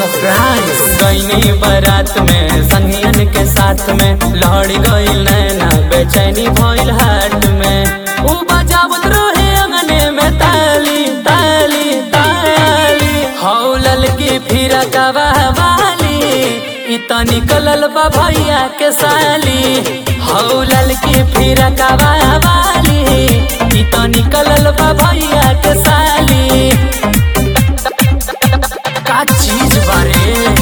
surprise गईनी बारात में संगियन के साथ में लहड़ी गईल नैना बेचैनी भइल हाट में ऊ बजावत रहे अंगने में ताली ताली ताली हौ ललकी फिर वाली इ त निकलल बा भैया के साली हौ ललकी फिर वाली इ त निकलल बा भैया के साली का चीज बारे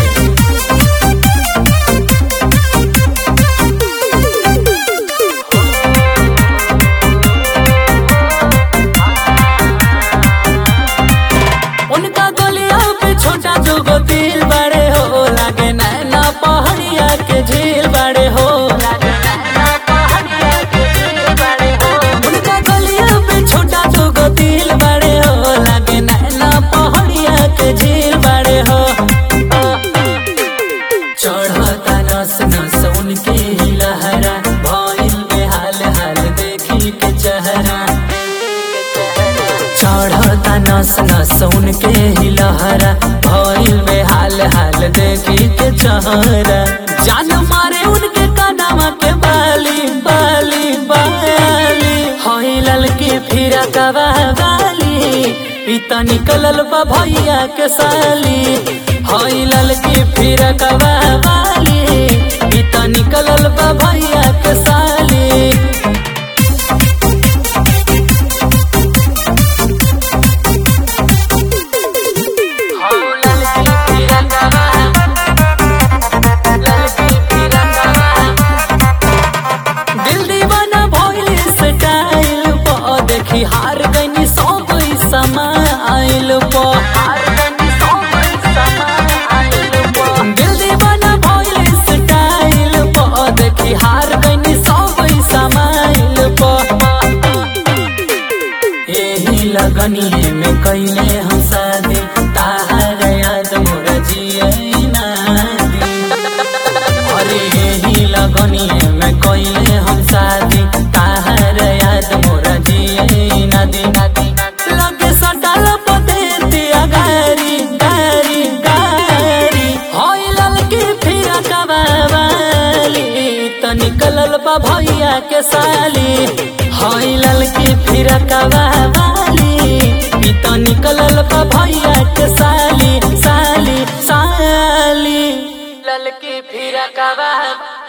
उनका गलिया पे छोटा जोगो दिल बड़े हो लागे नैना पहाड़िया के झील बड़े हो उनका गलिया पे छोटा जोगो दिल बड़े हो लागे नैना पहाड़िया के झील बड़े हो चढ़ता नस नस उनके ही लहरा भइल बेहाल हाल देखी के चेहरा चढ़ता नस नस उनके ही लहरा भइल बेहाल हाल देखी के चेहरा जान मारे उनके कानावा के बाली बाली बाली हई ललकी फिर वाली इ त निकलल बा भैया के साली हई ललकी फिर वाली इ त निकलल बा भैया के साली दिल दीवाना भइल स्टाइल प देखी हार गनी सब समाइल प दिल दीवाना भइल स्टाइल प देखी हार गनी सब समाइल प यही लगनी में कैले हम शादी ताहर याद मोर जिए ना दी अरे यही लगनी में कैले हम शादी ताहर याद मोर जिए नदी नदी लगे सटल पते गारी गारी गारी होई ललकी फिर कबावाली त निकलल बा भैया के साली होई ललकी फिर कबावाली इ त निकलल बा भैया के साली साली साली ललकी फिर कबावाली